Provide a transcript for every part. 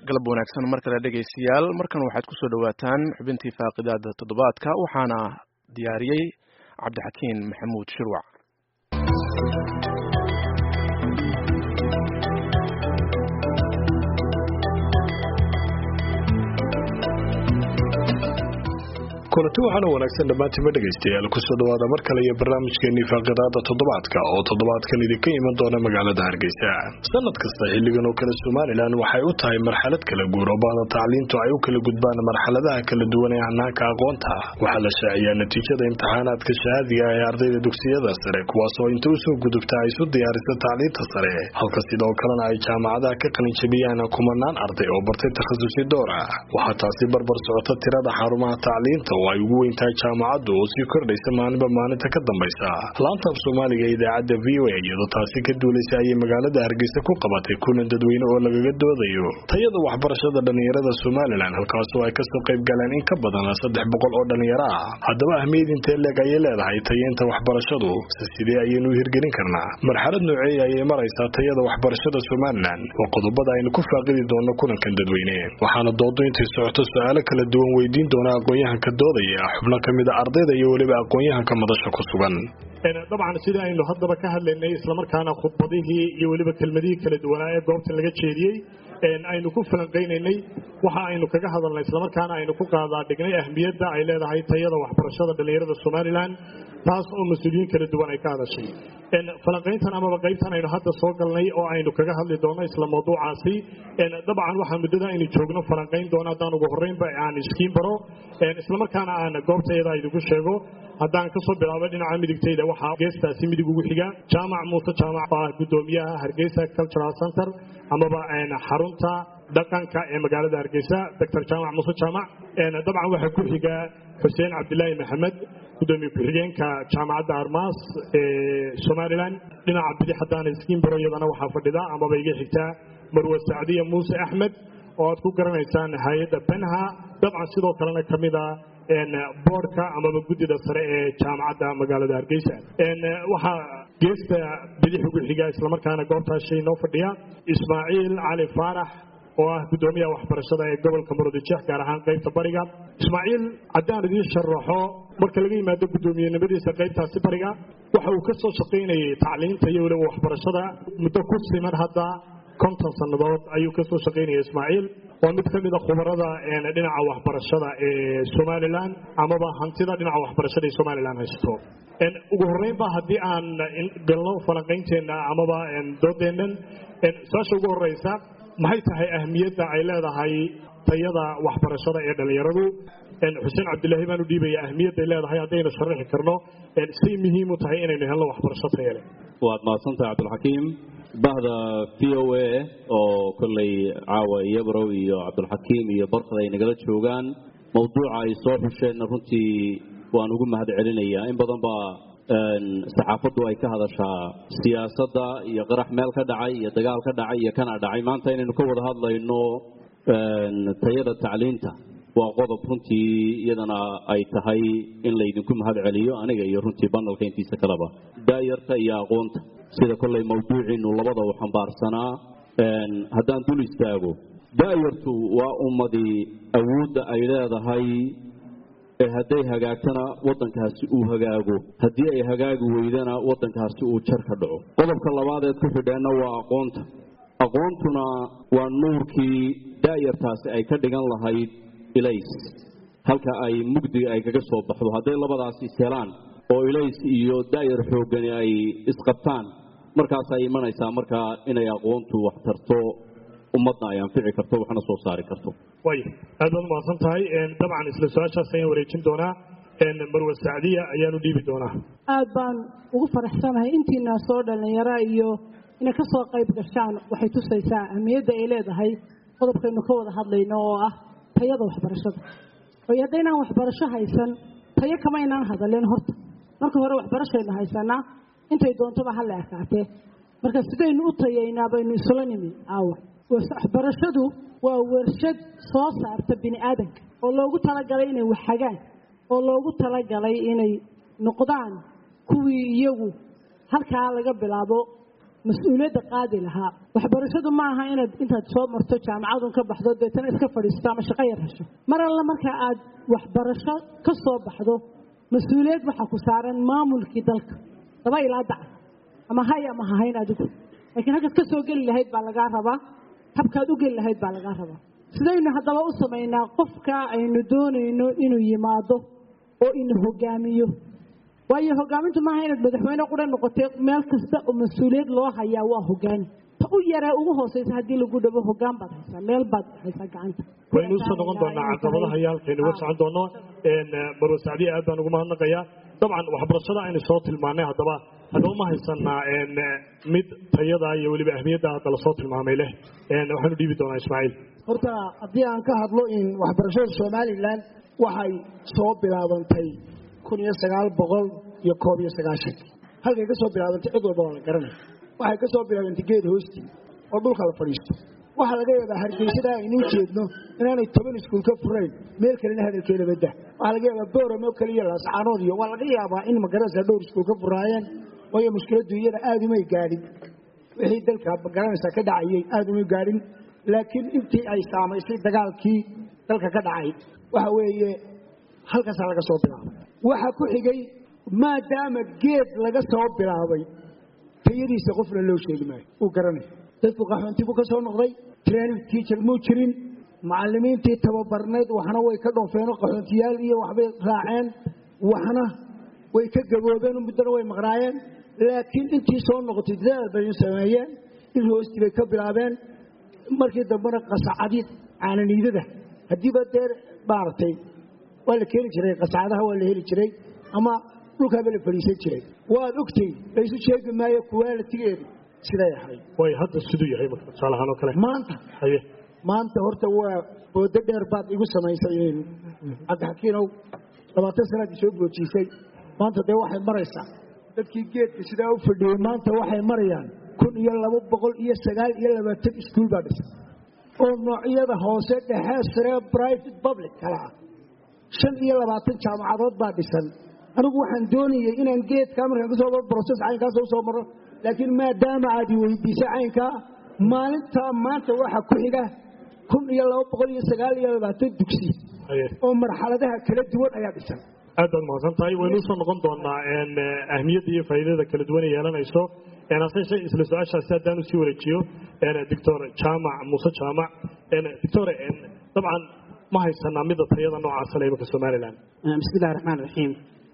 galab wanaagsan mar kale dhegaystayaal markan waxaad ku soo dhowaataan xubintii faaqidaada toddobaadka waxaana diyaariyey cabdixakiin maxamuud shirwac kulanti waxaana wanaagsan dhammaantiinba dhegaystayaal kusoo dhawaada mar kale iyo barnaamijkeenii faaqidaada toddobaadka oo toddobaadkan idinka iman doona magaalada hargeysa sanad kasta xilligan oo kale somalilan waxay u tahay marxalad kala guur oo bahda tacliintu ay u kala gudbaan marxaladaha kala duwan ee hanaanka aqoonta waxaa la shaaciyaa natiijada imtixaanaadka shahaadiga ee ardayda dugsiyada sare kuwaasoo inta usoo gudubta ay isu diyaarisa tacliinta sare halka sidoo kalena ay jaamacadaha ka qalinjabiyaan kumanaan arday oo bartay takhasusi door ah waxaa taasi barbar socota tirada xarumaha tacliinta oo ay ugu weyntahay jaamacaddu oo sii kordhaysa maalinba maalinta ka dambaysa laanta af soomaaliga ee idaacadda v o a iyadoo taasi ka duulaysa ayay magaalada hargeysa ku qabatay kulan dadweyne oo lagaga doodayo tayada waxbarashada dhallinyarada somalilan halkaasoo ay kasoo qayb galeen in ka badan saddex boqol oo dhallinyaro ah haddaba ahmiyad intee leeg ayay leedahay tayeynta waxbarashadu se sidee ayaynu u hirgelin karnaa marxalad nooceeya ayay maraysaa tayada waxbarashada somalilan waa qodobada aynu ku faaqidi doono kulankan dadweyne waxaana doodo intay socoto su-aalo kala duwan weydiin doona aqoon-yahanka doodaya xubno ka mid a ardayda iyo weliba aqoon-yahanka madasha ku sugan dabcan sidii aynu haddaba ka hadlaynay islamarkaana khudbadihii iyo weliba kelmadihii kala duwanaa ee goobtan laga jeediyey aynu ku falanqaynaynay waxa aynu kaga hadalnay islamarkaana aynu ku qaadaa dhignay ahmiyadda ay leedahay tayada waxbarashada dhallinyarada somalilan taas oo mas-uuliyiin kala duwan ay ka hadashay falanqayntan amaba qaybtan aynu hadda soo galnay oo aynu kaga hadli doono isla mawduucaasi dabcan waxaa muddada aynu joogno falanqayn doono haddaan ugu horreynba aan iskiin baro islamarkaana aan goobta iyada idinku sheego haddaan kasoo bilaabo dhinaca midigtayda waxaa geestaasi midig ugu xiga jaamac muuse jaamac oo ah guddoomiyaha hargeysa cultural center amaba xarunta dhaqanka ee magaalada hargeysa doctor jaamac muuse jaamac dabcan waxaa ku xiga xuseen cabdilaahi maxamed gudoomiye ku-xigeenka jaamacadda armaas ee somalilan dhinaca bidix haddaan iskiin baro iyadana waxaa fadhida amaba iga xigtaa marwe sacdiya muuse axmed oo aad ku garanaysaan hay-adda benha dabcan sidoo kalena ka mid a boordka amaba guddida sare ee jaamacadda magaalada hargeysa waxaa geesta bidix ugu xiga islamarkaana goobtaas shay noo fadhiya ismaaciil cali faarax oo ah guddoomiyaha waxbarashada ee gobolka murudijeex gaar ahaan qaybta bariga ismaaciil haddaan idiin sharaxo marka laga yimaado guddoomiyenimadiisa qaybtaasi bariga waxa uu ka soo shaqaynayay tacliinta iyo weliba waxbarashada muddo ku siman hadda konton sannadood ayuu ka soo shaqaynaya ismaaciil waa mid ka mid a khubarada dhinaca waxbarashada ee somalilan amaba hantida dhinaca waxbarashada ee somalilan haysto ugu horreynba haddii aan galno falanqaynteenna amaba doodeennan su-aasha ugu horeysa maxay tahay ahmiyadda ay leedahay tayada waxbarashada ee dhallinyaradu xuseen cabdilaahi baan u dhiibaya ahmiyadday leedahay haddaynu sharaxi karno say muhiim u tahay inaynu helno waxbarasho tayale waad mahadsantahay cabdulxakiim bahda v o a oo kolley caawa iyo barow iyo cabdulxakiim iyo barkad ay nagala joogaan mawduuca ay soo xusheenna runtii waan ugu mahad celinayaa in badan baa saxaafaddu ay ka hadashaa siyaasadda iyo qarax meel ka dhacay iyo dagaal ka dhacay iyo kana dhacay maanta inaynu ka wada hadlayno tayada tacliinta waa qodob runtii iyadana ay tahay in laydinku mahad celiyo aniga iyo runtii banalka intiisa kaleba daayarta iyo aqoonta sida kolley mawduuciinu labada u xambaarsanaa haddaan dul istaago daayartu waa ummadii awoodda ay leedahay ee hadday hagaagtana waddankaasi uu hagaago haddii ay hagaagi weydana waddankaasi uu jar ka dhaco qodobka labaadeed ku xidheenna waa aqoonta aqoontuna waa nuurkii daayartaasi ay ka dhigan lahayd ilays halka ay mugdiga ay kaga soo baxdo hadday labadaas is helaan oo ilays iyo daayar xooggani ay isqabtaan markaas ay imanaysaa markaa inay aqoontu wax tarto ummadna ay anfici karto waxna soo saari karto way aad baad umahadsan tahay dabcan isla su-aashaas ayaan wareejin doonaa marwe sacdiya ayaanu dhiibi doonaa aad baan ugu faraxsanahay intiinaa soo dhallinyara iyo inay ka soo qayb gashaan waxay tusaysaa ahmiyadda ay leedahay qodobkaynu ka wada hadlayno oo ah tayada waxbarashada oy haddaynaan waxbarasho haysan tayo kama ynaan hadalin horta marka hore waxbarashaynu haysanaa intay doontoba ha la ekaatee marka sidaynu u tayaynaa baynu isula nimi aawa waxbarashadu waa warshad soo saarta bini aadanka oo loogu talagalay inay waxhagaan oo loogu talagalay inay noqdaan kuwii iyagu halkaa laga bilaabo mas-uuliyadda qaadi lahaa waxbarashadu ma aha inaad intaad soo marto jaamacadun ka baxdo deetana iska fadhiisto ama shaqo yar hesho mar alla marka aad waxbarasho ka soo baxdo mas-uuliyad waxaa ku saaran maamulkii dalka daba ilaa daca ama hay ama hahayn adigu laakiin halkaad ka soo geli lahayd baa lagaa rabaa habkaad u geli lahayd baa lagaa rabaa sidaynu haddaba u samaynaa qofka aynu doonayno inuu yimaado oo ina hogaamiyo waayo hogaamintu maaha inaad madaxweyne qura noqotee meel kasta oo mas-uuliyad loo hayaa waa hogaani ta u yaree ugu hooseysa haddii lagu dhabo hogaan baad haysaa meel baad haysaa gacanta waynu usoo noqon doonaa caqabadaha iyo halkaynu uga socon doono marwa sacdiya aad baan ugu mahadnaqayaa dabcan waxbarashada aynu soo tilmaanay haddaba haddaba ma haysanaa mid tayada iyo weliba ahmiyadda hadda lasoo tilmaamay leh waxaanu dhiibi doonaa ismaaciil horta haddii aan ka hadlo in waxbarashada somalilan waxay soo bilaabantay kun iyo sagaal boqol iyo koob iyo sagaashankii halkay ka soo bilaabantay cid walba waa la garanaya waxay ka soo bilaabantay geed hoostii oo dhulka la fadhiisto waxaa laga yaabaa hargeysada aynuu jeedno inaanay toban iskuul ka furayn meel kalena hadalkeeda badda waxaa laga yaabaa booramo kaliya laascaanood iyo waa laga yaabaa in magaranaysa dhowr iskuul ka furaayeen waayo mushkiladdu iyada aada umay gaadhin wixii dalka magaranaysaa ka dhacayay aada umay gaadhin laakiin intii ay saamaysay dagaalkii dalka ka dhacay waxa weeye halkaasaa laga soo bilaabay waxaa ku xigay maadaama geed laga soo bilaabay tayadiisa qofna loo sheegi maayo uu garanaya dadku qaxoonti buu ka soo noqday training teacher muu jirin macallimiintii tababarnayd waxna way ka dhoofeenoo qaxoontiyaal iyo waxbay raaceen waxna way ka gaboobeen muddana way maqnaayeen laakiin intii soo noqotay dadaal bay sameeyeen in hoostii bay ka bilaabeen markii dambena qasacadii caananiidada haddiiba dee maaragtay waa la keeni jiray qasacadaha waa la heli jiray ama dhulkaaba la fadhiisan jiray waad ogtay laysu sheegi maayo kuwaalatigeedu siday ahayd way hadda siduu yahay marka tusaalahaan oo kale maanta haye maanta horta waa boodo dheer baad igu samaysay cabdixakiinow labaatan sanaad isoo boojiisay maanta dee waxay maraysaa dadkii geedka sidaa u fadhiyey maanta waxay marayaan kun iyo laba boqol iyo sagaal iyo labaatan iskuul baa dhisan oo noocyada hoose dhexe sare private public kala ah shan iyo labaatan jaamacadood baa dhisan anigu waxaan doonayay inaan geedkaa markaan kasoo maro broses caynkaas usoo maro laakiin maadaama aad i weydiisay caynkaa maalintaa maanta waxa ku xiga kun iyo laba boqol iyo sagaal iyo labaatan dugsi haye oo marxaladaha kala duwan ayaa dhisan aad baad mahadsan tahay waynu usoo noqon doonaa ahmiyadda iyo faa'iidada kala duwan ay yeelanayso hase shay isla su-aashaasi haddaan usii wareejiyo doctor jaamac muuse jaamac doctor dabcan ma haysanaa midda tayada noocaasa le imanka somalilan bismi illahi raxmaan raxiim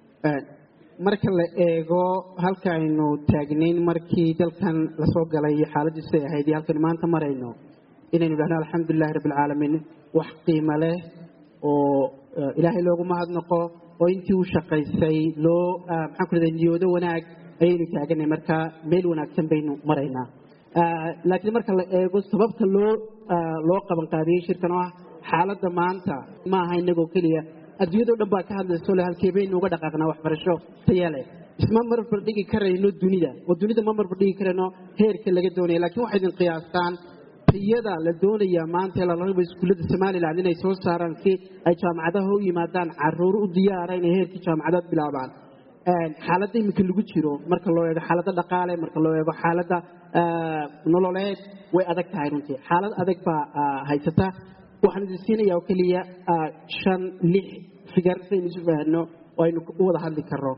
marka la eego halka aynu taagnayn markii dalkan lasoo galay iyo xaaladdiisu ay ahayd iyo halkaynu maanta marayno inaynu idhahno alxamdulilahi rabbi alcaalamiin wax qiimo leh oo ilaahay loogu mahadnaqo oo intii u shaqaysay loo maxaan ku rahday niyoodo wanaag ayaynu taaganay marka meel wanaagsan baynu maraynaa laakiin marka la eego sababta loo loo qabanqaabiyey shirkan oo ah xaaladda maanta ma aha inagoo keliya adduunyadao dhan baa ka hadlayso le halkee baynu uga dhaqaaqnaa waxbarasho taya leh isma marbar dhigi karayno dunida oo dunida ma marbar dhigi karayno heerka laga doonaya lakiin waxay idin qiyaastaan tayada la doonayaa maanta ee lalaba iskuullada somalilan inay soo saaraan si ay jaamacadaha u yimaadaan caruur u diyaara inay heerkii jaamacadood bilaabaan xaaladda iminka lagu jiro marka loo eego xaaladda dhaqaale marka loo eego xaaladda nololeed way adag tahay runtii xaalad adag baa haysata waxaan idin siinayaa oo keliya shan lix figar saynu isu fahanno oo aynu u wada hadli karno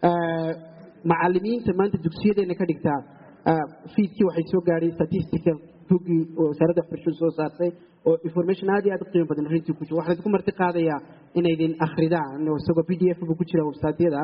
macalimiinta maanta dugsiyadeena ka dhigtaa fiidkii waxay soo gaadhay statistical buggii wasaaradda waxbarashadu soo saartay oo information aad iyo aad u qiimo badan runtii ku jiro waxaan idinku marti qaadayaa inaydin akhridaan isagoo p d f buu ku jira websaadyada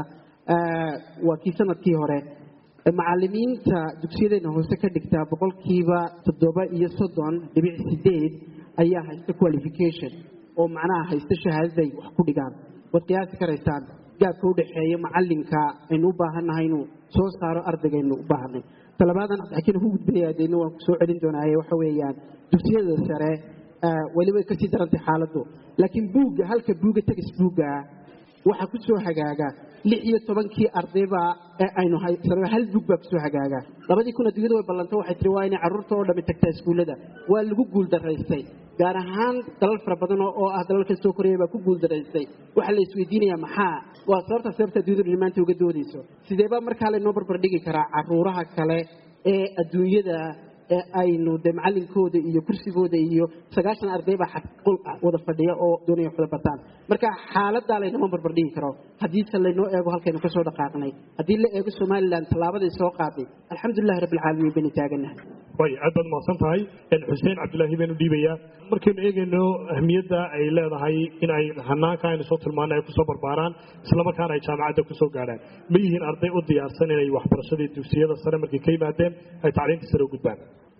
waa kii sanadkii hore macalimiinta dugsiyadeena hoose ka dhigtaa boqolkiiba toddoba iyo soddon dhibic sideed ayaa haysta qualification oo macnaha haysta shahaadaday wax ku dhigaan waad qiyaasi karaysaan gaabka udhaxeeya macalinka aynu u baahannahay inuu soo saaro ardaygaaynu u baahanay talabaadan cabdixakiin ku gudbaya deedna waan kusoo celin doonaaye waxa weeyaan dugsiyada sare weliba way kasii darantay xaaladdu laakiin buugga halka buugga tagis buugga waxaa ku soo hagaaga lix iyo tobankii ardayba ee aynu haysano hal buug baa kusoo hagaaga labadii kun adduunyada way ballantay waxay tiri waa inay carruurta oo dhammi tagtaa iskuullada waa lagu guuldaraystay gaar ahaan dalal fara badan oo ah dalalka soo koraya baa ku guuldaraystay waxaa la isweydiinayaa maxaa waa sababta sababta adduunyadu maanta uga doodayso sideebaa markaa laynoo barbar dhigi karaa carruuraha kale ee adduunyada ee aynu de macalinkooda iyo kursigooda iyo sagaashan arday baa qol wada fadhiya oo doonaya wax wada bartaan marka xaaladaa laynama barbardhigi karo haddiise laynoo eego halkaynu kasoo dhaqaaqnay haddii la eego somalilan tallaabaday soo qaaday alxamdulilahi rabbilcaalamiin baynu taaganahay way aad baad mahadsan tahay xuseen cabdilaahi baynu dhiibayaa markaynu eegayno ahmiyadda ay leedahay in ay hanaanka aynu soo tilmaanay ay kusoo barbaaraan islamarkaana ay jaamacadda kusoo gaadhaan ma yihiin arday u diyaarsan inay waxbarashadii dugsiyada sare markay ka yimaadeen ay tacliinta sare u gudbaan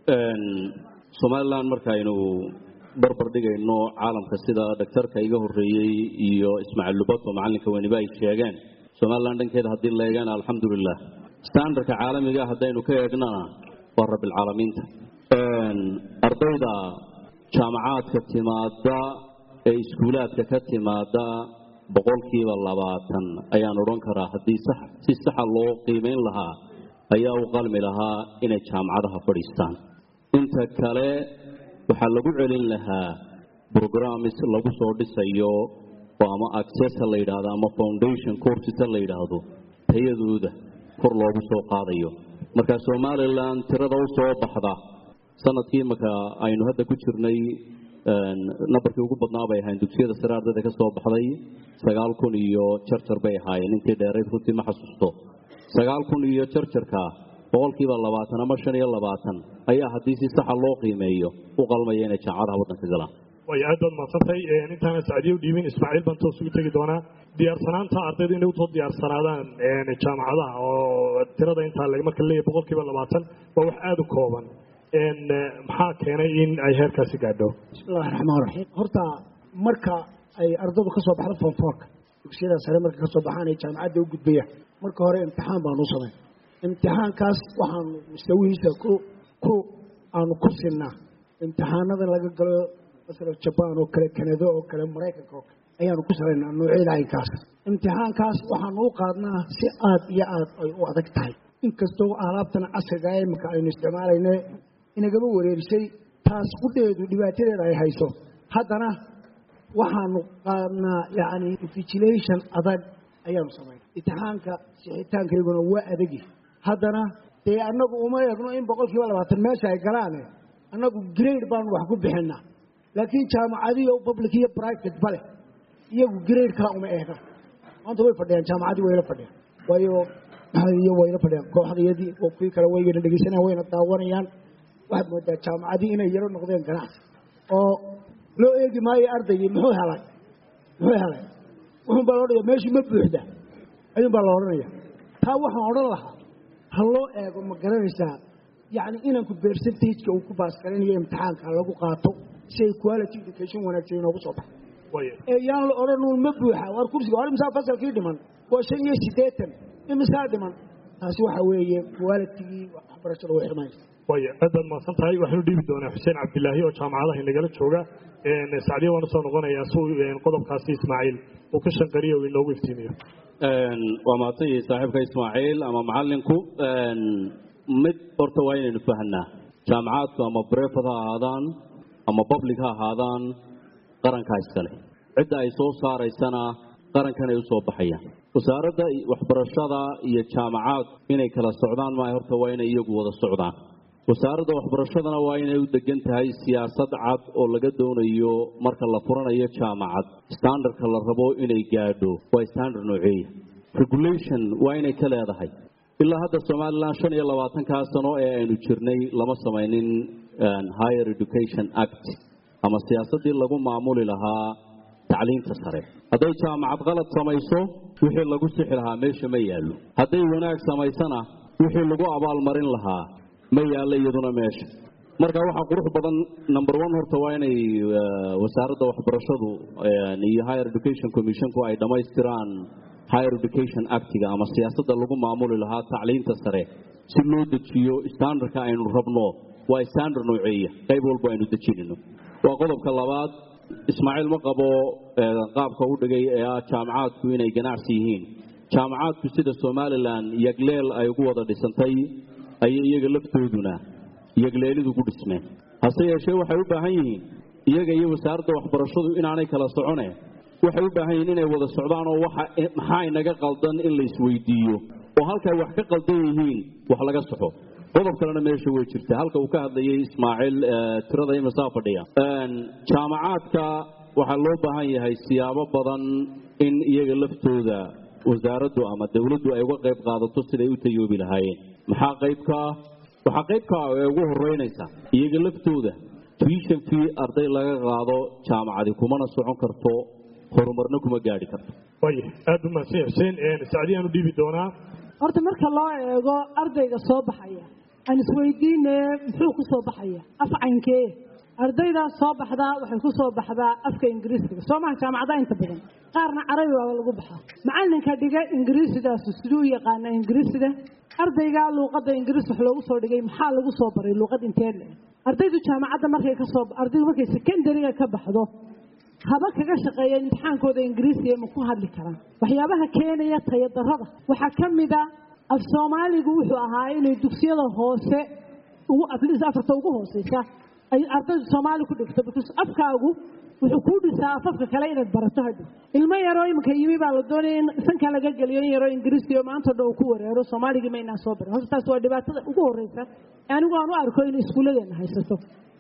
somalilan markaaynu barbar dhigayno caalamka sida dhaktarka iga horeeyey iyo ismaaciil lubato macalinka weniba ay sheegeen somalilan dhankeeda haddii la eegana alxamdulilah standardka caalamiga haddaynu ka eegnana waa rabbilcaalamiinta ardayda jaamacaadka timaada ee iskuulaadka ka timaada boqolkiiba labaatan ayaan odhan karaa haddii si saxa loo qiimayn lahaa ayaa u qalmi lahaa inay jaamacadaha fadhiistaan inta kale waxaa lagu celin lahaa brogramis lagu soo dhisayo oo ama accessa la yidhaahdo ama foundation coursesa la yidhaahdo tayadooda kor loogu soo qaadayo marka somalilan tirada u soo baxda sanadkii marka aynu hadda ku jirnay nambarkii ugu badnaa bay ahayn dugsiyada sare ardayda ka soo baxday sagaal kun iyo jarjar bay ahaayeen intii dheerayd runtii ma xasuusto sagaal kun iyo jarjarka boqolkiiba labaatan ama shan iyo labaatan ayaa haddii si saxa loo qiimeeyo u qalmaya inay jaamacadaha waddanka galaan way aad baad mahadsantay intaana sacdiye u dhiibin ismaaciil baan toos ugu tegi doonaa diyaarsanaanta ardaydu inay usoo diyaarsanaadaan jaamacadaha oo tirada intaa marka leeyahay boqolkiiba labaatan waa wax aada u kooban maxaa keenay in ay heerkaasi gaadho bismillahi raxmaan raxiim horta marka ay ardaydu ka soo baxdo foonfoorka dugsiyada sare marka ka soo baxaan ay jaamacadda u gudbayaan marka hore imtixaan baanu u samayn imtixaankaas waxaanu mustawihiisa ku ku aanu ku sinnaa imtixaanada laga galo masalan jabaan oo kale kanado oo kale maraykanka oo kale ayaanu ku salaynaa noocyada aynkaas imtixaankaas waxaanu u qaadnaa si aad iyo aad ay u adag tahay inkastoo alaabtan casriga ee imika aynu isticmaalayne inagaba wareerisay taas qudheedu dhibaatadeeda ay hayso haddana waxaanu qaadnaa yacni vigilation adag ayaanu samaynaa imtixaanka sixitaankayguna waa adagi haddana dee annagu uma eegno in boqol kiiba labaatan meesha ay galaane annagu grade baanu wax ku bixinaa laakiin jaamacadiyo public iyo private bale iyagu grade kala uma eegaan maanta way fadhiyaan jaamacadii wayla fadhiyaan waayo iyo wayla fadhiyaan kooxdayadii oo kuwii kale waygana dhegeysanayaan wayna daawanayaan waxaad moodaa jaamacadii inay yaro noqdeen ganacsi oo loo eegi maayo ardaygii muxuu helay muxuu helay wuxuun baa loo dhaya meeshii ma buuxda ayuun baa la odhanaya taa waxaan odhan lahaa ha loo eego ma garanaysaa yacni inanku percentageka uu ku baasgaranayo imtixaanka lagu qaato si ay quality education wanaagsan inoogu soo baxo ee yaan la odhanuun ma buuxa waar kursiga war imisaa fasalkii dhiman waa shan iyo siddeetan imisaa dhiman taasi waxa weeye qualitygii waxbarashada way xirmaysa way aad baad mahadsan tahay waxaanu dhiibi doonaa xuseen cabdilaahi oo jaamacadaha inagala jooga sacdiya waan usoo noqonayaa si qodobkaasi ismaaciil uu ka shanqariyo uu inoogu iftiimiyo waa mahadsan yihi saaxiibka ismaaciil ama macalinku mid horta waa inaynu fahanaa jaamacaadku ama brefad ha ahaadaan ama public ha ahaadaan qarankaa iskale cidda ay soo saaraysana qarankan ay u soo baxayaan wasaaradda waxbarashada iyo jaamacaad inay kala socdaan maaha horta waa inay iyagu wada socdaan wasaaradda waxbarashadana waa inay u degan tahay siyaasad cad oo laga doonayo marka la furanayo jaamacad standardka la rabo inay gaadho waa standard nooceeya regulation waa inay ka leedahay ilaa hadda somalilan shan iyo labaatankaa sano ee aynu jirnay lama samaynin higher education act ama siyaasaddii lagu maamuli lahaa tacliinta sare hadday jaamacad qalad samayso wixii lagu sixi lahaa meesha ma yaallo hadday wanaag samaysana wixii lagu abaalmarin lahaa ma yaallo iyaduna meesha marka waxaa qurux badan number one horta waa inay wasaaradda waxbarashadu iyo higher education commissionku ay dhammaystiraan higher education actiga ama siyaasadda lagu maamuli lahaa tacliinta sare si loo dejiyo standardka aynu rabno waa standard nooceeya qayb walba aynu dejinayno waa qodobka labaad ismaaciil ma qabo qaabka u dhigay ee ah jaamacaadku inay ganacsi yihiin jaamacaadku sida somalilan yagleel ay ugu wada dhisantay ayay iyaga laftooduna yagleelidu ku dhismeen hase yeeshee waxay u baahan yihiin iyaga iyo wasaaradda waxbarashadu inaanay kala socone waxay u baahan yihiin inay wada socdaan oo maxaa inaga qaldan in la isweydiiyo oo halkay wax ka qaldan yihiin wax laga soxo qodob kalena meesha way jirta halka uu ka hadlayay ismaaciil tirada imisaa fadhiya jaamacaadka waxaa loo baahan yahay siyaabo badan in iyaga laftooda wasaaraddu ama dowladdu ay uga qayb qaadato siday u tayoobi lahaayeen maxaa qaybka ah waxaa qaybka ah ee ugu horeynaysa iyaga laftooda tuition fee arday laga qaado jaamacadi kumana socon karto horumarna kuma gaadhi karto way aada u mahadsan xuseen sacdiyaan u dhiibi doonaa horta marka loo eego ardayga soo baxaya aan isweydiine muxuu ku soo baxaya af caynkee ardaydaas soo baxdaa waxay ku soo baxdaa afka ingiriisiga soo maha jaamacadaha inta badan qaarna carabi baaba lagu baxaa macalinka dhiga ingiriisidaasu siduu u yaqaana ingiriisida ardaygaa luuqadda ingiriis wax loogu soo dhigay maxaa lagu soo baray luuqad intee le ardaydu jaamacadda markay ka soo ardaydu markay secondariga ka baxdo haba kaga shaqeeya imtixaankooda ingiriisiga ma ku hadli karaan waxyaabaha keenaya tayadarada waxaa ka mid a af soomaaligu wuxuu ahaa inay dugsiyada hoose ugu atleast afarta ugu hooseysa ay ardaydu soomaali ku dhigto because afkaagu wuxuu kuu dhisaa afafka kale inaad barato hadhow ilmo yaroo iminka yimi baa la doonaya in sanka laga geliyo in yaroo ingiriisiyo maanta dhan uu ku wareero soomaaligii ma inaan soo barin horta taas waa dhibaatada ugu horeysa anigu aan u arko inay iskuulladeena haysato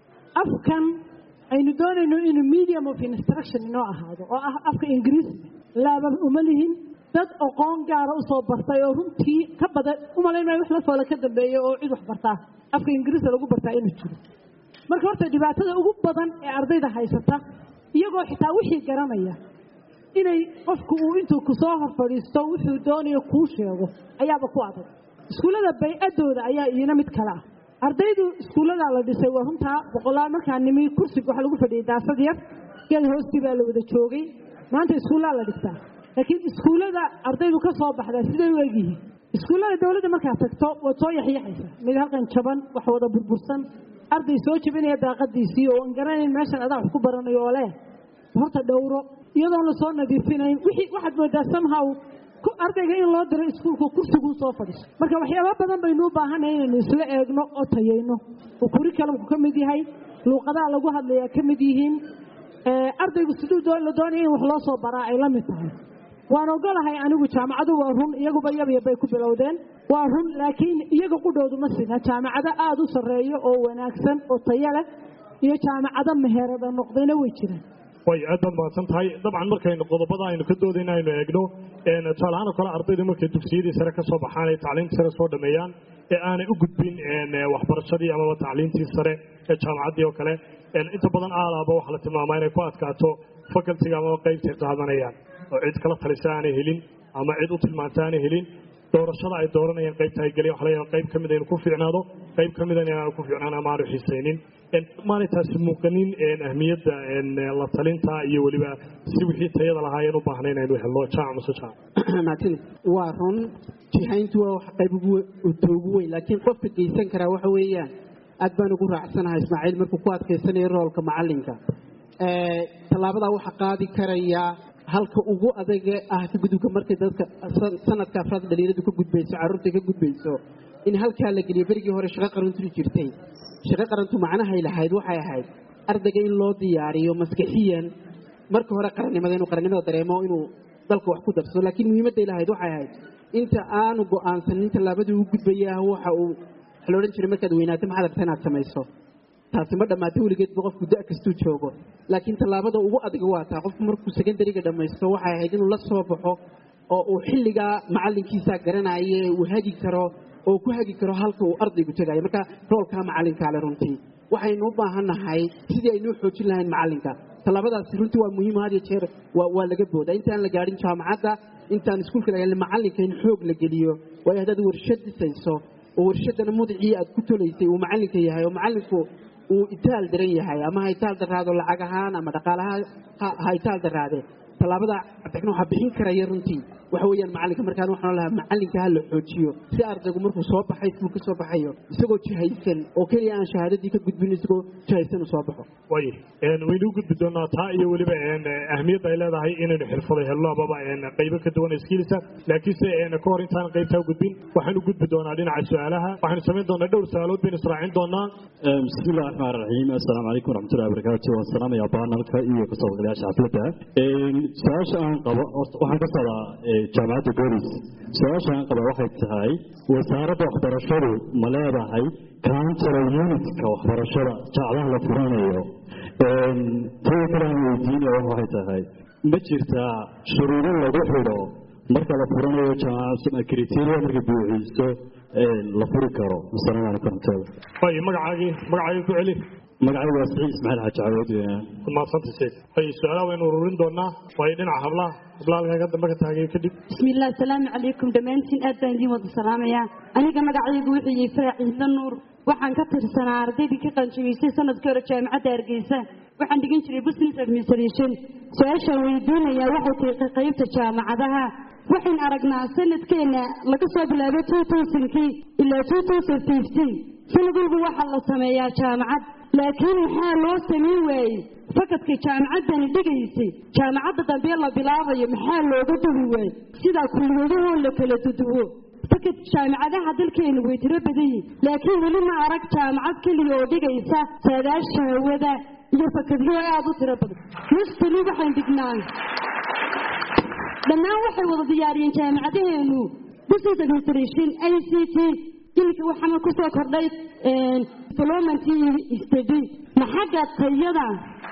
afkan aynu doonayno inuu medium of instruction inoo ahaado oo ah afka ingiriisiga laaba uma lihin dad aqoon gaara usoo bartay oo runtii ka badan umalayn maayo wax la foola ka dambeeya oo cid wax bartaa afka ingiriiska lagu bartaa inuu jiro marka horta dhibaatada ugu badan ee ardayda haysata iyagoo xitaa wixii garanaya inay qofku uu intuu kusoo hor fadhiisto wuxuu doonayo kuu sheego ayaaba ku adag iskuullada bay-adooda ayaa iina mid kale ah ardaydu iskuulladaa la dhisay waa runtaa boqolaal markaa nimi kursiga waxaa lagu fadhiyay daasad yar geed hoostii baa la wada joogay maanta iskuullaa la dhigtaa laakiin iskuullada ardaydu ka soo baxdaa siday u egyihiin iskuullada dowladda markaad tagto waad soo yaxyaxaysa mid halkan jaban wax wada burbursan arday soo jebinaya daaqadiisii oo aan garanayn meeshan adaa wax ku baranayo oo leh horta dhowro iyadoon lasoo nadiifinayn wixii waxaad moodaa somehow ardayga in loo diro iskuulka kursiguu soo fadhiiso marka waxyaaba badan baynu u baahanay inaynu isla eegno oo tayayno oo curriculumku ka mid yahay luuqadaha lagu hadlayaa ka mid yihiin ardaygu siduu la doonaya in wax loo soo baraa ay la mid tahay waan ogolahay anigu jaamacadu waa run iyaguba yabyab bay ku bilowdeen waa run laakiin iyaga qudhoodu ma sina jaamacado aada u sarreeyo oo wanaagsan oo tayo leh iyo jaamacado meherada noqdayna way jiraan way aad baad mahadsan tahay dabcan markaynu qodobada aynu ka doodayna aynu eegno tusaalahaan oo kale ardaydu markay dugsiyadii sare ka soo baxaan ay tacliimtii sare soo dhameeyaan ee aanay u gudbin waxbarashadii amaba tacliimtii sare ee jaamacaddii oo kale inta badan aalaaba waxaa la tilmaamaa inay ku adkaato facultiga amaba qaybtay qaadanayaan oo cid kala talisa aanay helin ama cid u tilmaanta aanay helin doorashada ay dooranayaan qaybta ay geliyaan waxa laga qayb ka mid aynu ku fiicnaado qayb ka mid aan ku fiicnaan ama aanu xiisaynin maanay taasi muuqanin ahmiyadda la talinta iyo weliba si wixii tayada lahaayeen u baahnay inaynu helno jaac mase jaac martin waa run jihayntu waa wax qayb ugu weyn laakiin qofka geysan karaa waxa weeyaan aad baan ugu raacsanahay ismaaciil markuu ku adkaysanayo roolka macalinka tallaabadaa waxa qaadi karaya halka ugu adaga ah ka gudubka markay dadka sanadka afraad dhalinyaradu ka gudbayso carruurta ka gudbayso in halkaa la geliyo berigii hore shaqo qarantu jirtay shaqo qarantu macnahay lahayd waxay ahayd ardayga in loo diyaariyo maskaxiyan marka hore qarannimada inuu qarannimada dareemo inuu dalka wax ku darsado laakiin muhiimadday lahayd waxay ahayd inta aanu go'aansanin tallaabadii u gudbayaa waxa uu waxa la odhan jiray markaad weynaato maxaad rabtaa inaad samayso taasi ma dhammaata weligeedba qofku da kastuu joogo laakiin tallaabada ugu adag waa taa qofku markuu secondariga dhammaysto waxay ahayd inuu la soo baxo oo uu xilligaa macalinkiisaa garanaye uu hagi karo oo ku hagi karo halka uu ardaygu tegayo marka roolkaa macalinkaale runtii waxaynu u baahannahay sidii aynuu xoojin lahayn macalinka tallaabadaasi runtii waa muhiim had iyo jeer waa laga booda intaan la gaadhin jaamacadda intaan iskuulka la gaadhin macalinka in xoog la geliyo waayo haddaad warshad dhisayso oo warshadana mudicii aad ku tolaysay uu macalinka yahay oo macalinku uu itaal daran yahay ama ha itaal daraado lacag ahaan ama dhaqaalaha ha itaal daraade tallaabada cabdiraxmaan waxaa bixin karaya runtii waxa weeyaan macalinka markaan waxaan lahaa macalinka ha la xoojiyo si ardaygu markuu soo baxay iskuul ka soo baxayo isagoo jihaysan oo keliya aan shahaadadii ka gudbin isagoo jihaysan u soo baxo way waynu u gudbi doonaa taa iyo weliba ahmiyadda ay leedahay inaynu xirfado helno amaba qaybo ka duwan iskiilisa laakiinse ka hor intaan qaybtaa u gudbin waxaanu gudbi doonaa dhinaca su-aalaha waxaanu samayn doonaa dhowr su-aalood baynu israacin doonaa bismi illahi raxmaan raxiim assalaamu calaykum waraxmatullahi wabarakaatu waan salaamayaa baanalka iyo kasoo qadayaasha xafladda su-aasha aan qabo waxaan ka socdaa jaamacadda golis su-aashaan qaba waxay tahay wasaaradda waxbarashadu ma leedahay counselor unitka waxbarashada jaacadaha la furanayo tada kale aan weydiinaya waxay tahay ma jirtaa shuruudo lagu xidho marka la furanayo criteria markay buuxiiso la furi karo asalaamu calaykum raxmatulla way magacaagii magacaagii ku celi magacaygu waa saciid ismaaciil xaaji cawood maasanta sheeg hay su-aalaha waynu ururin doonaa waayo dhinaca hablaha hablaha halkan ka dambe ka taagay kadib bismillaah asalaamu calaykum dhammaantiin aad baan idiin wada salaamayaa aniga magacaygu wuxuu yihi faraac ciise nuur waxaan ka tirsanaa ardaydii ka qaanjabiysay sanadkii hore jaamacadda hargeysa waxaan dhigan jiray business administration su-aashaan weydiinayaa waxay tahay qaybta jaamacadaha waxayn aragnaa sanadkeena laga soo bilaabo two thousandkii ilaa two thousand fifteen sanad walba waxaa la sameeyaa jaamacad laakiin maxaa loo samayn waayey fakadka jaamacaddani dhigaysay jaamacadda dambe la bilaabayo maxaa looga duwi waayey sidaa kulliyadahoo la kala duduwo fakad jaamacadaha dalkeenu way tiro badan yihin laakiin weli ma arag jaamacad keliya oo dhigaysa saadaasha hawada iyo fakadyo aada u tiro badan mustali waxaan dhignaa dhammaan waxay wada diyaariyeen jaamacadaheenu business administration i c t iminka waxaana kusoo kordhay development study ma xagga tayada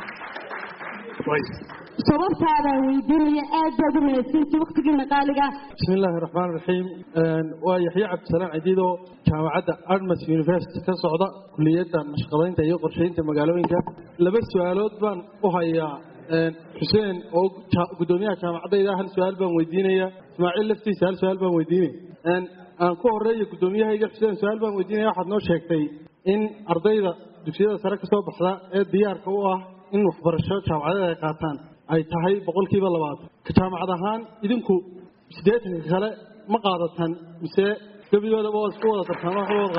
sababtaadaan weydiinaya aad baad u mahadsanti waktigiina qaaliga bismi illaahi raxmaan raxiim waa yaxya cabdisalaan cidiidoo jaamacadda armas university ka socda kuliyadda nashqadaynta iyo qorsheynta magaalooyinka laba su-aalood baan u hayaa xuseen oo guddoomiyaha jaamacaddayda hal su-aal baan weydiinaya ismaaciil laftiisa hal su-aal baan weydiinaya aan ku horeeya guddoomiyahayga xuseen su-aal baan weydiinaya waxaad noo sheegtay in ardayda dugsiyada sare ka soo baxda ee diyaarka u ah in waxbarasho jaamacadeed ay qaataan ay tahay boqolkiiba labaatan ka jaamacad ahaan idinku siddeetanka kale ma qaadatan mise gebigoodaba waa isku wada tartaan waxba wada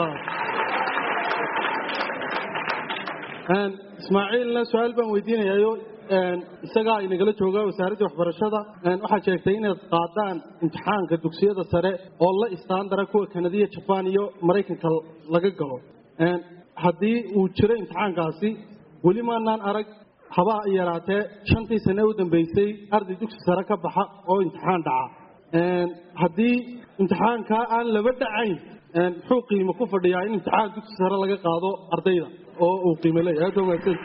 qaadatan ismaaciilna su-aal baan weydiinayayo isagaa inagala jooga wasaaradda waxbarashada waxaad sheegtay inaad qaadaan imtixaanka dugsiyada sare oo la istaandara kuwa kanadiya jabaan iyo maraykanka laga galo haddii uu jiro imtixaankaasi weli maanaan arag haba yaraatee shantii sane u dambeysay arday dugsi sare ka baxa oo imtixaan dhaca haddii imtixaankaa aan laba dhacayn muxuu qiimo ku fadhiyaa in imtixaan dugsi sare laga qaado ardayda oo uu qiimo leeyahay aad wanaagsan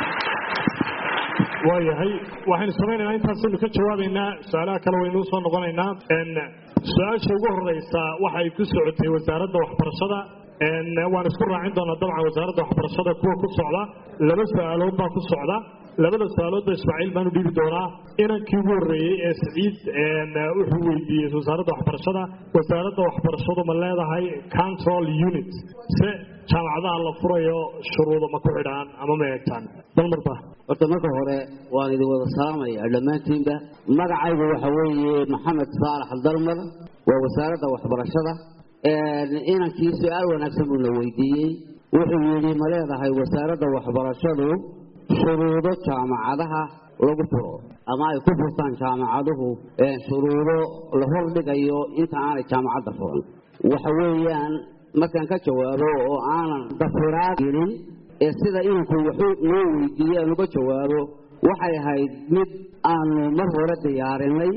waayahay waxaynu samaynaynaa intaasaynu ka jawaabaynaa su-aalaha kale waynuu soo noqonaynaa su-aasha ugu horeysa waxay ku socotay wasaaradda waxbarashada waan isku raacin doonaa dabcan wasaaradda waxbarashada kuwa ku socda laba su-aalood baa ku socda labada su-aaloodba ismaaciil baan u dhiibi doonaa inankii ugu horreeyey ee saciid wuxuu weydiiyey wasaaradda waxbarashada wasaaradda waxbarashadu ma leedahay control unit se jaamacadaha la furayo shuruudo ma ku xidhaan ama ma eegtaan bal marba horta marka hore waan idin wada salaamaya dhammaantiinba magacaygu waxa weeye maxamed saalax dalmar waa wasaaradda waxbarashada inankii su-aal wanaagsan buuna weydiiyey wuxuu yidhi ma leedahay wasaaradda waxbarashadu shuruudo jaamacadaha lagu furo ama ay ku furtaan jaamacaduhu shuruudo la hordhigayo inta aanay jaamacadda furan waxa weeyaan markaan ka jawaabo oo aanan dafiraad gelin ee sida inanku wuxuu noo weydiiyey aan uga jawaabo waxay ahayd mid aanu mar hore diyaarinay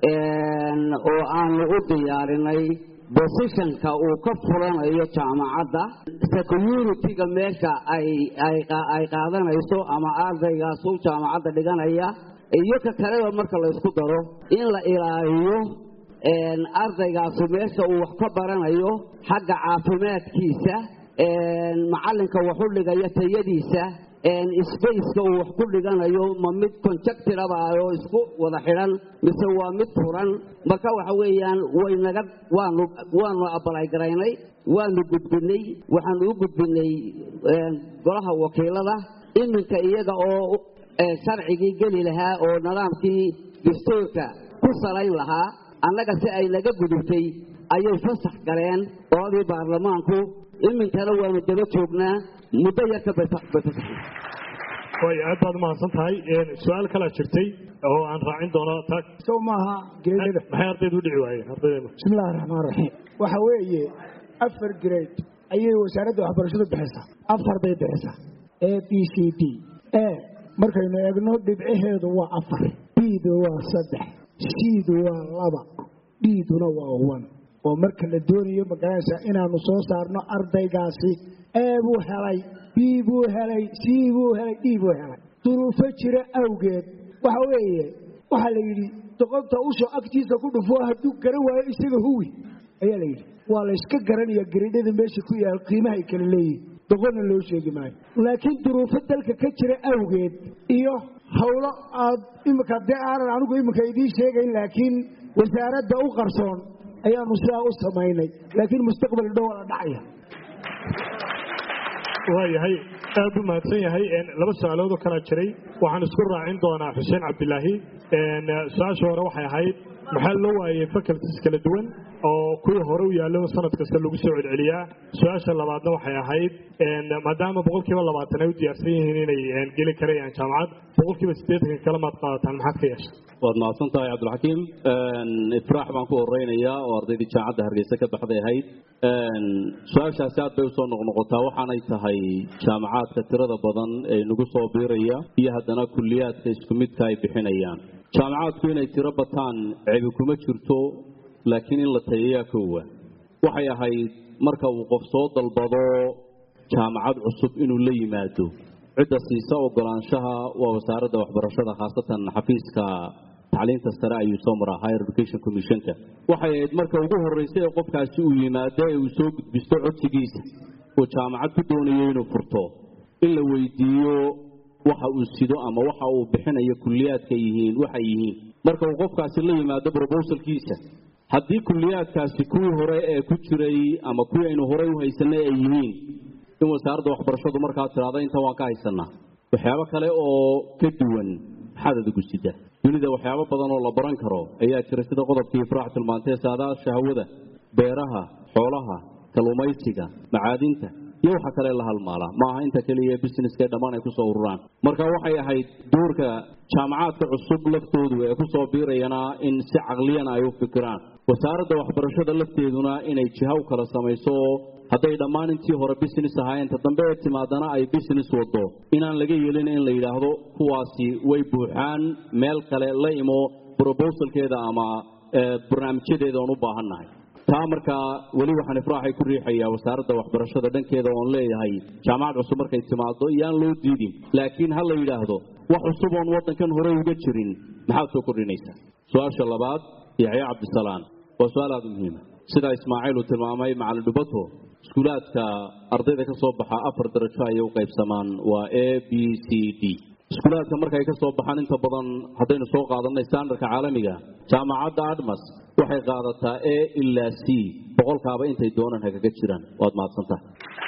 oo aanu u diyaarinay bosishanka uu ka furanayo jaamacadda security-ga meesha ay qaadanayso ama ardaygaas u jaamacadda dhiganaya iyo ka kaleba marka la ysku daro in la ilaaliyo ardaygaasu meesha uu wax ka baranayo xagga caafimaadkiisa macalinka waxu dhigaya tayadiisa sbaceka uu wax ku dhiganayo ma mid conjectiraba oo isku wada xidhan mise waa mid furan marka waxa weeyaan waynaga waanu waanu abalaygaraynay waanu gudbinay waxaanu u gudbinay golaha wakiilada iminka iyaga oo sharcigii geli lahaa oo nidaamkii dastuurka ku salayn lahaa annaga si ay naga gudubtay ayay fasax galeen qoladii baarlamaanku iminkana waanu daba joognaa muddo yarka bay fasaxeen way aad baad umahadsan tahay su-aal kalaa jirtay oo aan raacin doono tag sow maaha grade maxay ardaydu u dhici waayeen ardaydeenu bismi illahi raxmaan raxiim waxa weeye afar grade ayay wasaaradda waxbarashadu bixisaa afar bay bixisaa a b c d e markaynu eegno dhibcaheedu waa afar b-du waa saddex c-du waa laba dhiiduna waa wan oo marka la doonayo magaranaysaa inaanu soo saarno ardaygaasi ee buu helay bii buu helay sii buu helay dhii buu helay duruufo jira awgeed waxa weeye waxaa la yidhi doqonta usho agtiisa ku dhufo hadduu garan waayo isaga huwi ayaa la yidhi waa la yska garanaya garidhada meesha ku yaal qiimaha ay kala leeyihin doqonna loo sheegi maayo laakiin duruufo dalka ka jira awgeed iyo howlo aad imika dee aanan anigu iminka idiin sheegayn laakiin wasaaradda u qarsoon ayaanu sidaa u samaynay laakiin mustaqbal dhow la dhacaya waayahay aad u mahadsan yahay laba su-aalood oo kalaa jiray waxaan isku raacin doonaa xuseen cabdilaahi su-aasha hore waxay ahayd maxaa loo waayey faculties kala duwan oo kuwii hore u yaallo sanad kasta lagu soo celceliyaa su-aasha labaadna waxay ahayd maadaama boqolkiiba labaatan ay u diyaarsan yihiin inay geli karayaan jaamacad boqolkiiba siddeetanka kale maad qaadataan maxaad ka yeeshay waad mahadsan tahay cabdilxakiim ifraax baan ku horeynayaa oo ardaydii jaamacadda hargeysa ka baxday ahayd su-aashaasi aad bay usoo noqnoqotaa waxaanay tahay jaamacaadka tirada badan ee nagu soo biiraya iyo haddana kulliyaadka isku midka ay bixinayaan jaamacaadku inay tiro bataan cebi kuma jirto laakiin in la tayayaa koowa waxay ahayd marka uu qof soo dalbado jaamacad cusub inuu la yimaado cidda siisa ogolaanshaha waa wasaaradda waxbarashada khaasatan xafiiska tacliinta sare ayuu soo maraa higher education commissionka waxay ahayd marka ugu horreysay ee qofkaasi uu yimaado ee uu soo gudbisto codsigiisa uu jaamacad ku doonayo inuu furto in la weydiiyo waxa uu sido ama waxa uu bixinayo kulliyaadka yihiin waxay yihiin marka uu qofkaasi la yimaado brobosalkiisa haddii kulliyaadkaasi kuwii hore ee ku jiray ama kuwii aynu horey u haysanay ay yihiin in wasaaradda waxbarashadu markaa tiraada inta waan ka haysanaa waxyaabo kale oo ka duwan maxaad adigu sida dunida waxyaabo badan oo la baran karo ayaa jira sida qodobkii ifraax tilmaantee saadaasha hawada beeraha xoolaha kalluumaysiga macaadinta iyo waxa kale la halmaala ma aha inta keliya businesska dhammaan ay kusoo ururaan marka waxay ahayd doorka jaamacaadka cusub laftoodu ee kusoo biirayana in si caqliyana ay u fikiraan wasaaradda waxbarashada lafteeduna inay jiha u kala samayso hadday dhammaan intii hore business ahaayeen ta dambe ee timaadana ay business wado inaan laga yeelin in la yidhaahdo kuwaasi way buuxaan meel kale la imo brobosalkeeda ama barnaamijyadeeda oon u baahannahay taa markaa weli waxaan ifraaxay ku riixayaa wasaaradda waxbarashada dhankeeda oon leeyahay jaamacad cusub markay timaado iyaan loo diidin laakiin ha la yidhaahdo wax cusub oon waddankan hore uga jirin maxaad soo kordhinaysaa su-aasha labaad yaxya cabdisalaan waa su-aal aada u muhiima sidaa ismaaciil uu tilmaamay macalin dhubato iskuulaadka ardayda ka soo baxa afar darajo ayay u qaybsamaan waa a b c d iskuulaadka markay ka soo baxaan inta badan haddaynu soo qaadanay standardka caalamiga jaamacadda admas waxay qaadataa a ilaa c boqolkaaba intay doonaan hagaga jiraan waad mahadsantaha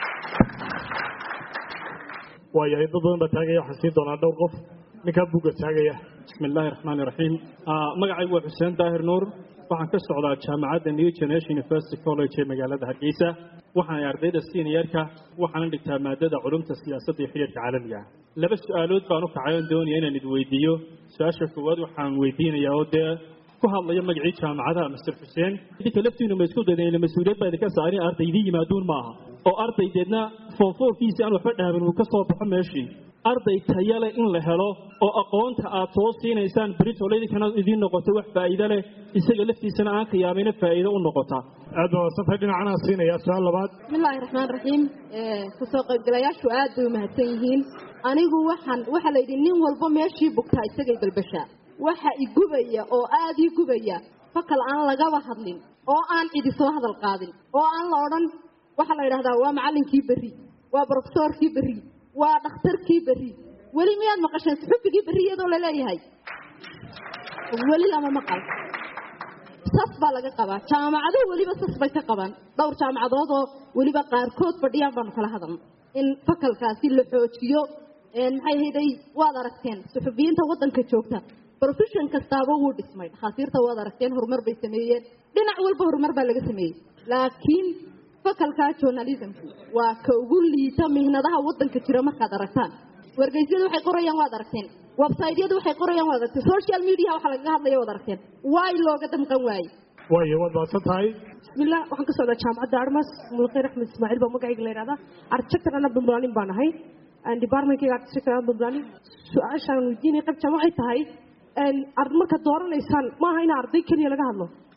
waayahay dad badan baa taagaya waxaan siin doonaa dhowr qof ninkaa buugga taagaya bismi illaahi raxmaan iraxiim magacaygu waa xuseen daahir nuur waxaan ka socdaa jaamacadda new generation university college ee magaalada hargeysa waxaan ardayda seniorka waxaana dhigtaa maadada culumta siyaasadda iyo xiriirka caalamiga ah laba su-aalood baan u kacay oon doonaya inaan id weydiiyo su-aasha koowaad waxaan weydiinayaa oo dee ku hadlayo magacii jaamacadaha master xuseen idinka laftiinu ma isku daydan mas-uuliyad baa idinka saarin arday idiin yimaaduun maaha oo ardaydeedna foonfoorkiisi aan waxba dhahabin uu ka soo baxo meeshii arday tayale in la helo oo aqoonta aad soo siinaysaan britol idinkana idiin noqoto wax faa'iido leh isaga laftiisana aan khiyaamayna faa'iido u noqota aad baa wasantahay dhinacana siinaya su-aal labaad bismillahi raxmaan raxiim kasoo qaybgalayaashu aad bay umahadsan yihiin anigu waxaan waxaa la yidhi nin walba meeshii bugtaa isagay balbashaa waxa igubaya oo aada ii gubaya fakal aan lagaba hadlin oo aan cidi soo hadal qaadin oo aan la odhan waxaa la yidhahdaa waa macallinkii berri waa brofesoorkii berri waa dhakhtarkii berri weli miyaad maqasheen suxufigii berri iyadoo laleeyahay weli lama maqal sas baa laga qabaa jaamacaduhu weliba sas bay ka qabaan dhowr jaamacadood oo weliba qaarkood fadhiyaan baanu kala hadalna in fakalkaasi la xoojiyo maxay hayday waad aragteen suxufiyiinta waddanka joogta profession kastaaba wuu dhismay dhakhaatiirta waad aragteen horumar bay sameeyeen dhinac walba horumar baa laga sameeyey laakiin fakalka journalismku waa ka ugu liita mihnadaha waddanka jira markaad aragtaan wargeysyadu waxay qorayaan waad aragteen websaytyadu waxay qorayaan waad aragteen social media waxa lagaga hadlaya waad aragteen waay looga damqan waaye waayo waad mahadsan tahay bismillah waxaan ka socdaa jaamacadda armas mulkhayr axmed ismaaciil baa magacayga la yidhahdaa architector ana bambalaanin baan ahay departmentkayga architector ana bambalaanin su-aashaan weydiinaya qaybtaan waxay tahay marka dooranaysaan maaha in arday keliya laga hadlo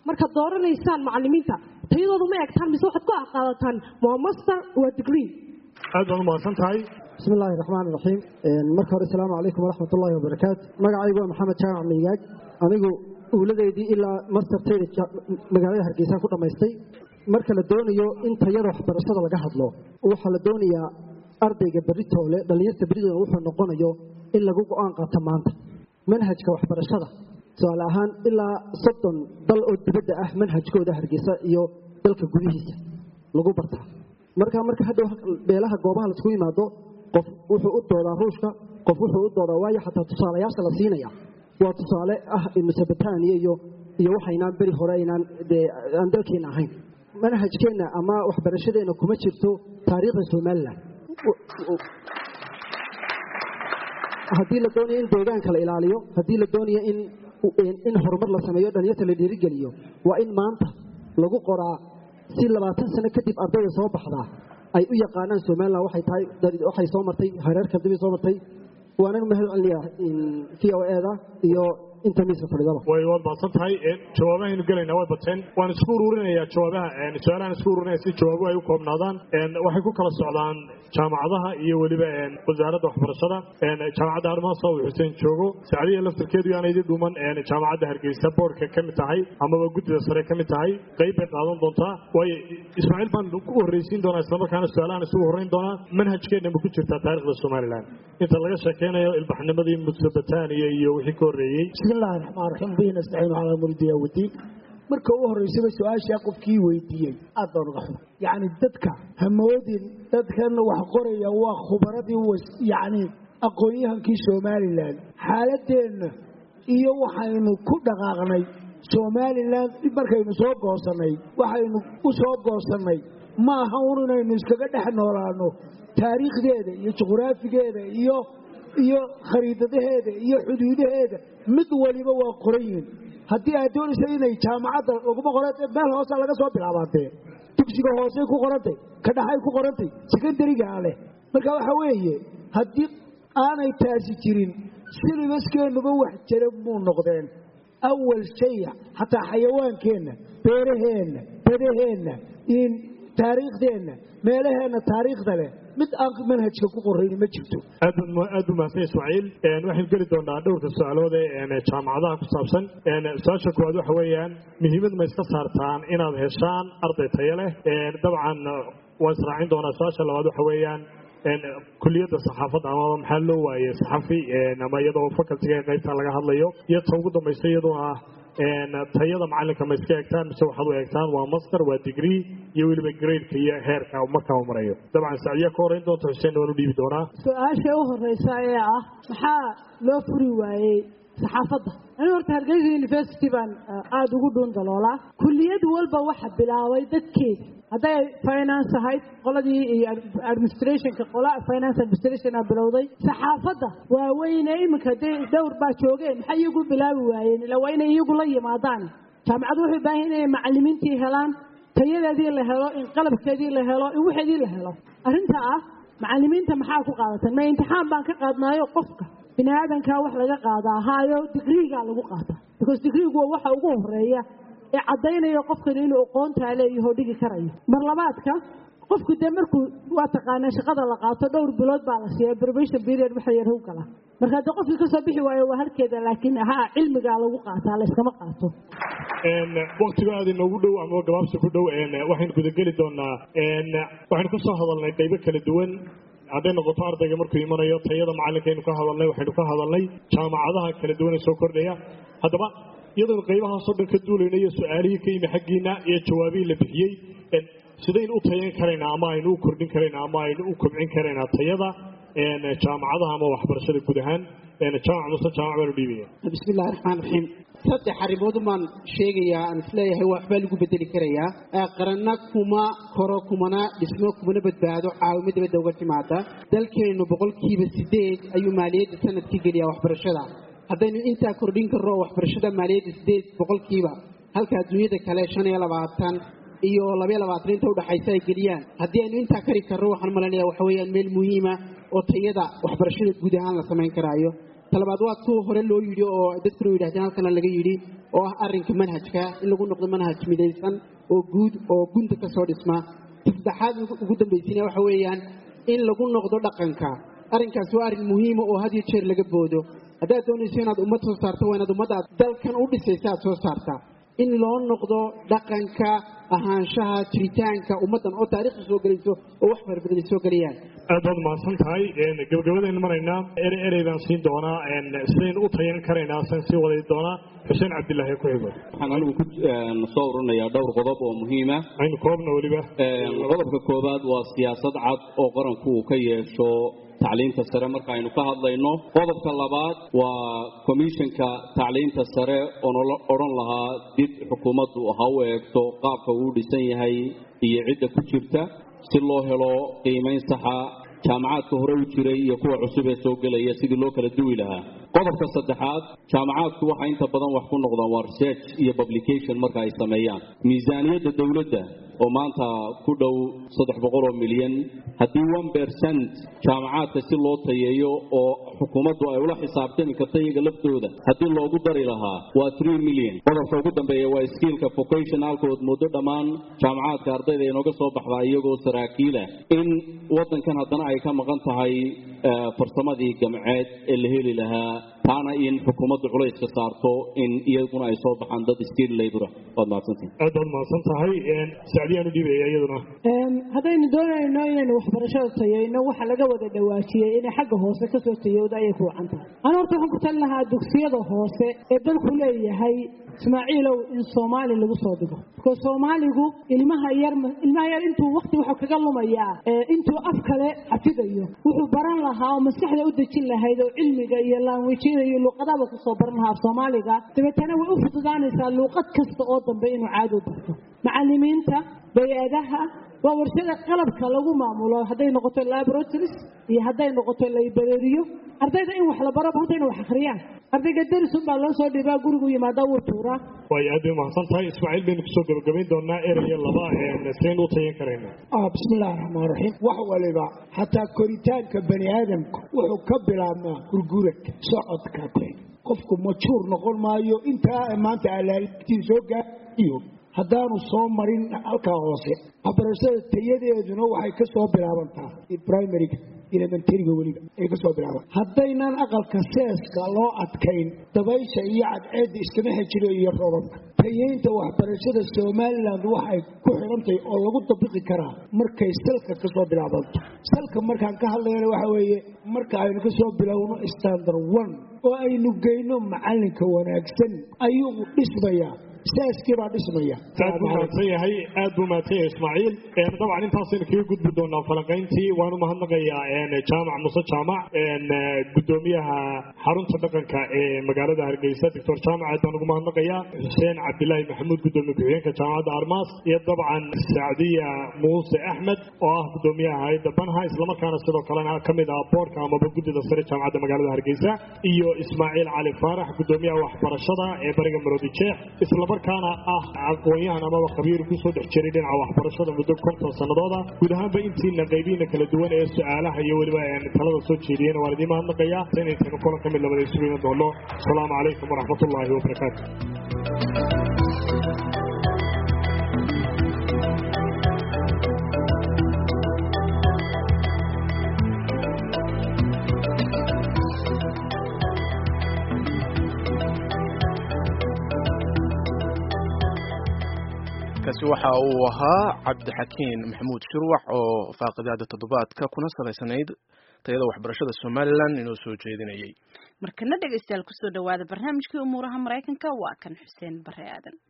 markaad dooranaysaan macalimiinta tayadooda ma egtaan mise waxaad ku qaadataan waa master waa degree aad baad umahadsan tahay بسم الله الرحمن الرحيم marka hore السلام عليكم ورحمة الله وبركاته magacaygu waa maxamed jaamac miigaag anigu uuladeydii ilaa mastertayda magaalada hargeysa ku dhammaystay marka la doonayo in tayada waxbarashada laga hadlo waxaa la doonayaa ardayga beritoole dhallinyarta beritooda wuxuu noqonayo in lagu go-aan qaato maanta manhajka waxbarashada tusaale ahaan ilaa soddon dal oo dibadda ah manhajkooda hargeysa iyo dalka gudihiisa lagu bartaa marka marka hadhow beelaha goobaha laisku yimaado qof wuxuu u doodaa ruushka qof wuxuu u doodaa waayo xataa tusaalayaasha la siinaya waa tusaale ah mesobotania iyo iyo waxaynaan beri hore aynaan dee aan dalkeena ahayn manhajkeenna ama waxbarashadeenna kuma jirto taariikhda somalilan haddii la doonayo in deegaanka la ilaaliyo haddii la doonayo in in horumar la sameeyo dhalinyarta la dhiirigeliyo waa in maanta lagu qoraa si labaatan sano kadib ardayda soo baxdaa ay u yaqaanaan somalilan waxay tahay waxay soo martay hareer kaldibay soo martay waanan mahad celinayaa v o eda iyo inta miiska fadhidaba way waad mahadsan tahay jawaabahaynu gelaynaa way bateen waan isku ururinayaa jawaabaha su-aalahan isku ururinaya si jawaabuhu ay u koobnaadaan waxay ku kala socdaan jaamacadaha iyo weliba wasaaradda waxbarashada jaamacadda harmaaso uu xuseen joogo sacdiya laftarkeedu yaana idin dhuman jaamacadda hargeysa boorka ka mid tahay amaba guddida sare ka mid tahay qayb bay qaadan doontaa waayo ismaaciil baan ku horreysiin doonaa islamarkaana su-aalahan isugu horreyn doonaa manhajkeenna ma ku jirtaa taarikhda somalilan inta laga sheekeynayo ilbaxnimadii musobotania iyo wixii ka horreeyey بسم الله الرحمن الرحيم به نستعين على امر الدنيا والدين marka ugu horeysaba su-aashaa qofkii weydiiyey aad baan uga xuma yacni dadka hamoodin dadkan wax qoraya waa khubaradii yacni aqoon-yahankii somalilan xaaladeenna iyo waxaynu ku dhaqaaqnay somalilan markaynu soo goosannay waxaynu u soo goosannay ma aha un inaynu iskaga dhex noolaano taariikhdeeda iyo juqraafigeeda iyo iyo khariidadaheeda iyo xuduudaheeda mid waliba waa qoran yihin haddii aad doonaysa inay jaamacadda laguma qoran meel hoosa laga soo bilaabaatee dugsiga hoosey ku qorantay ka dhaxay ku qorantay sekondarigaa leh marka waxa weeye haddii aanay taasi jirin silibaskeennaba wax jira muu noqdeen awal shay xataa xayawaankeenna beeraheenna badaheenna in taariikhdeenna meelaheenna taariikhda leh mid aan manhajka ku qorayni ma jirto aad aad u mahadsan ismaaciil waxaynu geli doonaa dhowrka su-aalood ee jaamacadaha ku saabsan su-aasha koowaad waxa weeyaan muhiimad ma iska saartaan inaad heshaan arday tayo leh dabcan waan israacin doonaa su-aasha labaad waxa weeyaan kuliyadda saxaafadda amaba maxaa loo waayey saxafi ama iyadoo facultiga qaybta laga hadlayo iyo ta ugu dambaysa iyadoo ah tayada macalinka ma iska eegtaan mise waxaad u eegtaan waa master waa degree iyo weliba gradeka iyo heerka markaa u marayo dabcan sacdiya ka horeyn doonta xuseen waan u dhiibi doonaa su-aasha u horeysa ee ah maxaa loo furi waayey saxaafadda ani horta hargeysa university baan aada ugu dhuun daloolaa kuliyad walba waxa bilaabay dadkeeda hadday finance ahayd qoladii iyo administrationka qola finance administrationa bilowday saxaafadda waaweyne iminka dee dhowr baa joogeen maxay iyagu bilaabi waayeen ila waa inay iyagu la yimaadaan jaamacaddu waxay baahan inay macalimiintii helaan tayadeedii la helo in qalabkeedii la helo in waxeedii la helo arrinta ah macalimiinta maxaa ku qaadatan ma imtixaan baan ka qaadnaayo qofka bini aadankaa wax laga qaadaa haayo digriigaa lagu qaataa because digriigu waa waxa ugu horeeya ee caddaynaya qofkani inuu aqoontaa leeyaho dhigi karayo mar labaadka qofku dee markuu waa taqaanaa shaqada la qaato dhowr bilood baa la siiya probation period waxa yar u gala marka haddii qofkii kasoo bixi waayo waa halkeeda laakiin ha cilmigaa lagu qaataa layskama qaato waktiga aad inoogu dhow ama gabaabsi ku dhow waxaynu gudageli doonaa waxaynu ka soo hadalnay qaybo kala duwan hadday noqoto ardayga markuu imanayo tayada macalinkaynu ka hadalnay waxaynu ka hadalnay jaamacadaha kala duwan ee soo kordhaya haddaba iyadoonu qaybahaasoo dhan ka duulayna iyo su-aalihii ka yimi xaggiina iyo jawaabihii la bixiyey sidaynu u tayan karaynaa ama aynu u kordhin karaynaa ama aynu u kobcin karaynaa tayada jaamacadaha ama waxbarashada guud ahaan jaamac muse jaamac baanu dhiibaya bismi illahi raxmaan raxiim saddex arrimood baan sheegayaa aan isleeyahay waxbaa lagu bedeli karayaa qaranna kuma koro kumana dhismo kumana badbaado caawimo dibadda uga timaada dalkeennu boqolkiiba sideed ayuu maaliyadda sanadkii geliyaa waxbarashada haddaynu intaa kordhin karro waxbarashada maaliyadda sideed boqolkiiba halka adduunyada kale shan iyo labaatan iyo labaiyo labaatan inta udhaxaysa ay geliyaan haddii aynu intaa kari karro waxaan malanaya waxa weeyaan meel muhiima oo tayada waxbarashada guud ahaan la samayn karaayo talabaad waa kuwa hore loo yidhi oo dadkuna yidhahdeen halkana laga yidhi oo ah arrinka manhajka in lagu noqdo manhaj midaysan oo guud oo gunta ka soo dhisma saddexaad ugu dambaysiina waxa weeyaan in lagu noqdo dhaqanka arrinkaas waa arrin muhiima oo had iyo jeer laga boodo haddaad doonayso inaad ummad soo saarto waa inaad ummadda aad dalkan u dhisaysa aad soo saartaa in loo noqdo dhaqanka ahaanshaha jiritaanka ummaddan oo taariikhda soo gelayso oo wax farabadan ay soo gelayaan aad baad mahadsan tahay gabagabadaynu maraynaa erey erey baan siin doonaa sidaynu u tayan karaynaa san sii waday doonaa xuseen cabdilaahi ku xigo waxaan anigu ku soo ururinayaa dhowr qodob oo muhiima aynu koobna weliba qodobka koowaad waa siyaasad cad oo qaranku uu ka yeesho tacliinta sare marka aynu ka hadlayno qodobka labaad waa komishanka tacliinta sare oon odhan lahaa dib xukuumaddu ha u eegto qaabka uu dhisan yahay iyo cidda ku jirta si loo helo qiimayn saxa jaamacaadka hore u jiray iyo kuwa cusub ee soo gelaya sidii loo kala duwi lahaa qodobka saddexaad jaamacaadku waxay inta badan wax ku noqdaan waa research iyo publication marka ay sameeyaan miisaaniyadda dowladda oo maanta ku dhow saddex boqol oo milyan haddii one percent jaamacaadka si loo tayeeyo oo xukuumaddu ay ula xisaabtami karta iyaga laftooda haddii loogu dari lahaa waa three million qodobka ugu dambeeya waa skiilka vocationalkood muddo dhammaan jaamacaadka ardayda inooga soo baxdaa iyagoo saraakiila in waddankan haddana ay ka maqan tahay farsamadii gamceed ee la heli lahaa taana in xukuumaddu culayska saarto in iyaguna ay soo baxaan dad skiil labora waad mahadsantihin aad baad mahadsan tahay sacdiyaan u dhiibaya iyaduna haddaynu doonayno inaynu waxbarashada tayayno waxa laga wada dhawaajiyey inay xagga hoose kasoo tayowda ayay ku wacan tahay ana horta waxaan ku talin lahaa dugsiyada hoose ee dalku leeyahay ismaaciilow in soomaali lagu soo dhigo because soomaaligu ilmaha yar ilmaha yar intuu waqti wuxuu kaga lumayaa intuu af kale xafidayo wuxuu baran lahaa oo maskaxda u dejin lahayd oo cilmiga iyo laanwijyada iyo luuqadaba kusoo baran lahaa af soomaaliga dabeetana way u fududaanaysaa luuqad kasta oo dambe inuu caadi u barto macalimiinta bay-adaha waa warshada qalabka lagu maamulo hadday noqoto laboratories iyo hadday noqoto laybareriyo ardayda in wax la baro horta inay wax akhriyaan ardayga derisun baa loo soo dhibaa gurigu yimaada wuu tuuraa way aad bay mahadsan tahay ismaaciil baynu kusoo gabagabayn doonaa eraya laba saynu u tayan karayna bismillahi raxmaan raxiim wax waliba xataa koritaanka bani aadamku wuxuu ka bilaabmaa gurguraka socodka qofku majuur noqon maayo intaa maanta alaaltiin soo gaaiyo haddaanu soo marin halkaa hoose waxbarashada tayadeeduna waxay ka soo bilaabantaa primariga elementariga weliba ay ka soo bilaaban haddaynan aqalka seeska loo adkayn dabaysha iyo cadceedda iskama xejiro iyo robabka tayeynta waxbarashada somalilan waxay ku xidhantahay oo lagu dabiqi karaa markay salka ka soo bilaabanto salka markaan ka hadlayna waxa weeye marka aynu ka soo bilowno standard one oo aynu geyno macalinka wanaagsan ayuu dhismayaa saaskii baa dhismaya aad buu mahadsan yahay aad buu mahadsan yahay ismaaciil dabcan intaasaynu kaga gudbi doonaa falanqayntii waan u mahadnaqayaa jaamac muse jaamac gudoomiyaha xarunta dhaqanka ee magaalada hargeysa doctor jaamac aad baan ugu mahadnaqayaa xuseen cabdilaahi maxamuud gudoomiye ku-xigeenka jaamacadda armaas iyo dabcan sacdiya muuse axmed oo ah gudoomiyaha hay-adda banha islamarkaana sidoo kalena ka mid ah boorka amaba guddida sare jaamacadda magaalada hargeysa iyo ismaaciil cali faarax gudoomiyaha waxbarashada ee bariga maroodi jeex islamarkaana ah aqoon-yahan amaba khabiir kusoo dhex jiray dhinaca waxbarashada muddo konton sanadooda guud ahaanba intiina qaybihiina kala duwan ee su-aalaha iyo weliba talada soo jeediyeen waan idiin mahadnaqayaa inaytaynu kulan ka mid labada isugu iman doono asalaamu calaykum waraxmatullaahi wabarakaatu kaasi waxa uu ahaa cabdixakiin maxamuud shirwax oo faaqidaada toddobaadka kuna salaysanayd tayada waxbarashada somalilan inoo soo jeedinayay markana dhegaystayaal kusoo dhawaada barnaamijkii umuuraha maraykanka waa kan xuseen bare aadan